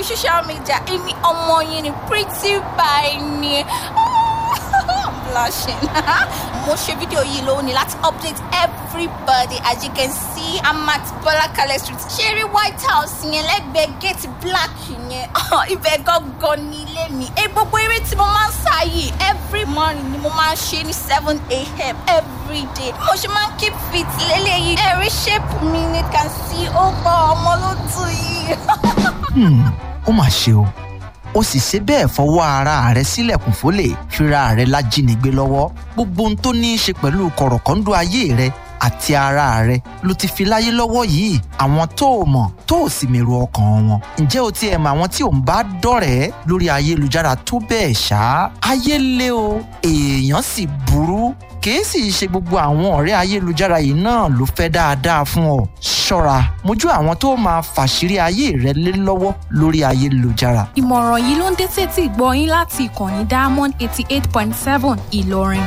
lórí social media èmi ọmọ yín ni pretty by ni I'm blushing mo ṣe fídíò yìí lónìí láti update everybody as you can see I'm at Bọ́lákalẹ̀ street ṣeré white house yẹn lẹ́gbẹ̀ẹ́ gate black yẹn ibẹ̀ gangan ní ilé mi ẹ gbogbo eré tí mo máa ń sá yìí every morning ni mo máa ń ṣe ní seven a.m. every day mo ṣe máa ń keep fit lélẹ́yìí ẹ̀rí shape mi ni can see ó gbọ́ ọmọ ló tù yìí. Hmm, ó mà ṣe o ó sì ṣe bẹ́ẹ̀ fọwọ́ ara rẹ̀ sílẹ̀kùn fólè fira rẹ̀ lájínigbé lọ́wọ́ gbogbo ohun tó ní í ṣe pẹ̀lú kọ̀rọ̀kọ́ńdú ayé rẹ̀ àti ara rẹ̀ ló ti fi láyé lọ́wọ́ yìí àwọn tó o mọ̀ tó o sì mèrò ọkàn wọn ǹjẹ́ o ti ẹ̀ mọ àwọn tí ò ń bá dọ̀rẹ́ lórí ayélujára tó bẹ́ẹ̀ ṣá ayé lé o èèyàn sì burú kìí sì ṣe gbogbo àwọn ọ̀rẹ́ ayélujára yìí náà ló fẹ́ dáadáa fún ọ ṣọ́ra mójú àwọn tó máa fàṣírí ayé rẹ lé lọ́wọ́ lórí ayélujára ìmọ̀ràn yìí ló ń dé sétí ìgbọ́ yín láti ìkànnì diamond eighty eight point seven ìlọrin.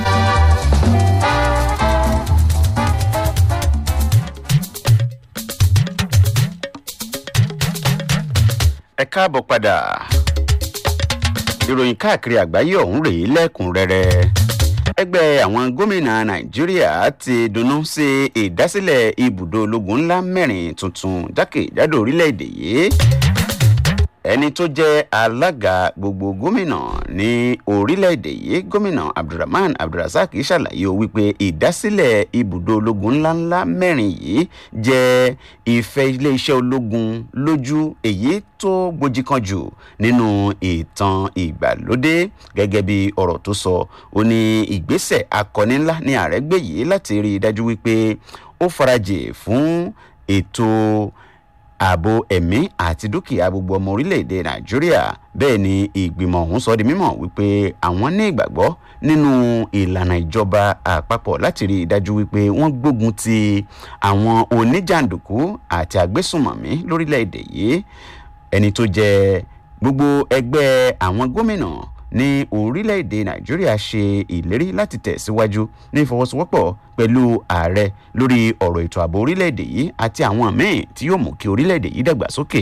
ẹ káàbọ̀ padà ìròyìn káàkiri àgbáyé ọ̀hún rèé lẹ́kùnrẹ́rẹ́ ẹgbẹ́ àwọn gómìnà nàìjíríà ti dunnú sí ìdásílẹ̀ ibùdó ológun ńlá mẹ́rin tuntun jákèjádò orílẹ̀-èdè yìí ẹni tó jẹ́ alága gbogbo gómìnà ní orílẹ̀-èdè yìí gómìnà abdulrahman abdulrasaq ṣàlàyé o wípé ìdásílẹ̀ ibùdó ológun ńláńlá mẹ́rin yìí jẹ́ ìfẹ́ iléeṣẹ́ ológun lójú èyí tó gbòjì kan jù nínú ìtàn ìgbàlódé gẹ́gẹ́ bí ọ̀rọ̀ tó sọ ó ní ìgbésẹ̀ akọni ńlá ní ààrẹ gbé yìí láti rí i dájú wípé ó farajì fún ètò ààbò ẹ̀mí àti dúkìá gbogbo ọmọ orílẹ̀-èdè nàìjíríà bẹ́ẹ̀ ni ìgbìmọ̀ ọ̀hún sọ di mímọ̀ wípé àwọn ní ìgbàgbọ́ nínú ìlànà ìjọba àpapọ̀ láti rí i dájú wípé wọ́n gbógun ti àwọn oníjàǹdùkú àti àgbésùmọ̀mí lórílẹ̀-èdè yìí ẹni tó jẹ gbogbo ẹgbẹ́ àwọn gómìnà ní orílẹ̀-èdè nàìjíríà ṣe ìlérí láti tẹ̀síwájú ní ìfọwọ́sowọ́pọ̀ pẹ̀lú ààrẹ lórí ọ̀rọ̀ ètò ààbò orílẹ̀-èdè yìí àti àwọn míì tí yóò mú kí orílẹ̀-èdè yìí dàgbàsókè.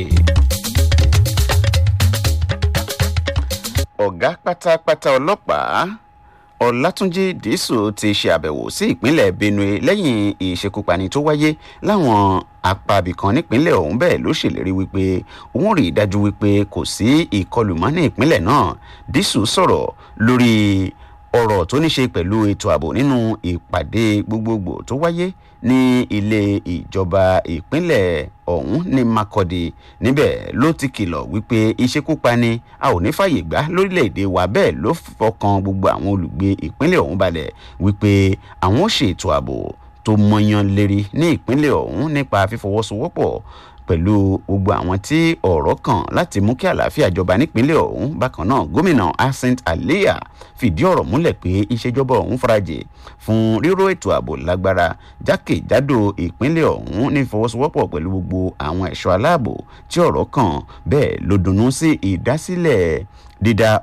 ọ̀gá pátápátá ọlọ́pàá ọlátúnjì dísù ti ṣe àbẹ̀wò sí ìpínlẹ̀ benue lẹ́yìn ìṣekúpani tó wáyé láwọn apábì kan nípínlẹ̀ ọ̀hún bẹ́ẹ̀ ló ṣèlérí wípé òun rí i dájú wípé kò sí ìkọlù mọ́ ní ìpínlẹ̀ náà dísù sọ̀rọ̀ lórí ọ̀rọ̀ tó ní ṣe pẹ̀lú ètò ààbò nínú ìpàdé gbogbogbò tó wáyé ní ilé ìjọba ìpínlẹ̀ ọ̀hún ní makọ́dé níbẹ̀ ló ti kìlọ̀ wípé ìṣekúpani a ò ní fàyè gbà lórílẹ̀‐èdè wa bẹ́ẹ̀ ló fọkàn gbogbo àwọn olùgbé ìpínlẹ̀ ọ̀hún balẹ̀ wípé àwọn ó ṣètò ààbò tó mọyán lérí ní ìpínlẹ̀ ọ̀hún nípa fífọwọ́sowọ́pọ̀ pẹ̀lú gbogbo àwọn tí ọ̀rọ̀ kàn láti mú kí àlàáfíà jọba nípínlẹ̀ ọ̀hún bákan náà gómìnà asint aliya fìdí ọ̀rọ̀ múlẹ̀ pé ìṣèjọba ọ̀hún farajì fún ríró ètò ààbò lágbára jákèjádò ìpínlẹ̀ ọ̀hún ní ìfọwọ́sowọ́pọ̀ pẹ̀lú gbogbo àwọn ẹ̀ṣọ́ aláàbò tí ọ̀rọ̀ kàn bẹ́ẹ̀ ló dunnú sí ìdásílẹ̀ dídá